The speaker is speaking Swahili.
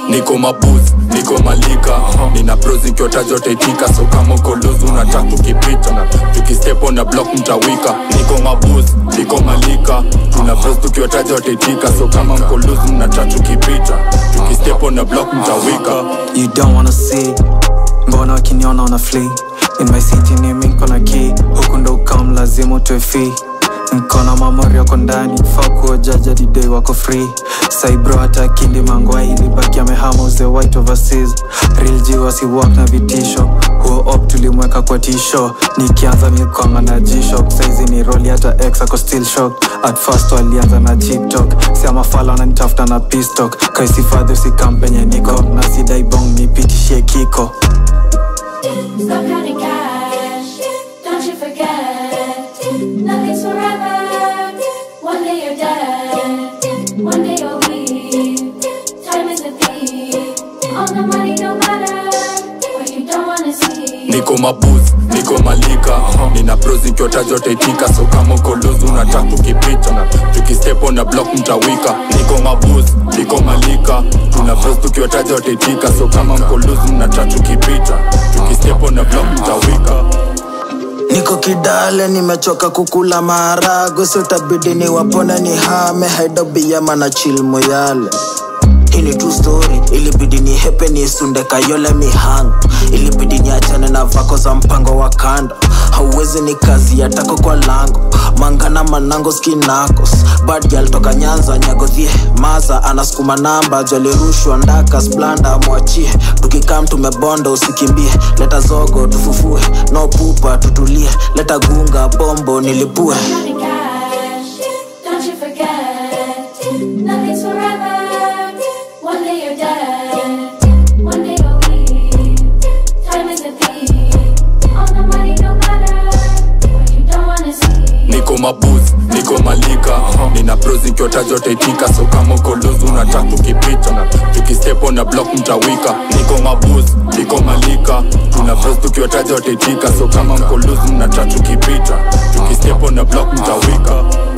niko mabuz niko malika nina bros nikiwataja wataitika so kama uko luzu unataka tukipita tukistepo na block mtawika niko mabuz niko malika tuna bros tukiwataja wataitika so kama mko luzu mnataka tukipita tukistepo na block mtawika you don't wanna see mbona wakiniona wana flee in my city nimi nkona key huku ndo ukam lazima utwe fee nkona mamori yako ndani fa kuojaja didei wako free saibro hata kindi mangwai ilibaki amehama uze white overseas real G wasiwak na vitisho huo op tulimweka kwa tisho nikianza nilikwanga na g-shock saizi ni roli hata ex ako still shock at first walianza na tiktok siamafala wananitafuta na pistok kaisifadhi usikampenye niko na sidai bong nipitishie kiko Stop counting cash. Don't you forget. Nothing's forever. One day you're dead. One day you'll leave. Time is a thief. All the money don't matter. But you don't wanna see. niko mabuz niko malika nina bros nikiwataja wataitika so kama uko luzu unataka tukipita tukistepo na block mtawika niko mabuz niko malika tuna bros tukiwataja wataitika so kama mko luzu mnataka tukipita tukistepo na block mtawika niko kidale nimechoka kukula maharagwe so tabidi ni wapone ni hame haidobiyama na chil moyale hii ni true story ilibidi ni hepe ni sunde kayole mihango ilibidi ni achane na vako za mpango wa kando hauwezi ni kazi ya tako kwa lango mangana manango skinakos bad girl toka nyanza nyagodhie maza anasukuma namba jalirushwa ndaka splanda mwachie tukikam tumebonda usikimbie leta zogo tufufue no pupa tutulie leta gunga bombo nilipue Counting cash. Don't you forget. Nothing's forever. One day you're dead. One day you'll leave. Time is a thief. All the money don't matter. But you don't wanna see. niko mabuz niko malika nina bros nikiwataja wataitika so kama uko luzu unataka tukipita tukistepo na block mtawika niko mabuz niko malika tuna bros tukiwataja wataitika so kama mko luzu mnataka tukipita tukistepo na block mtawika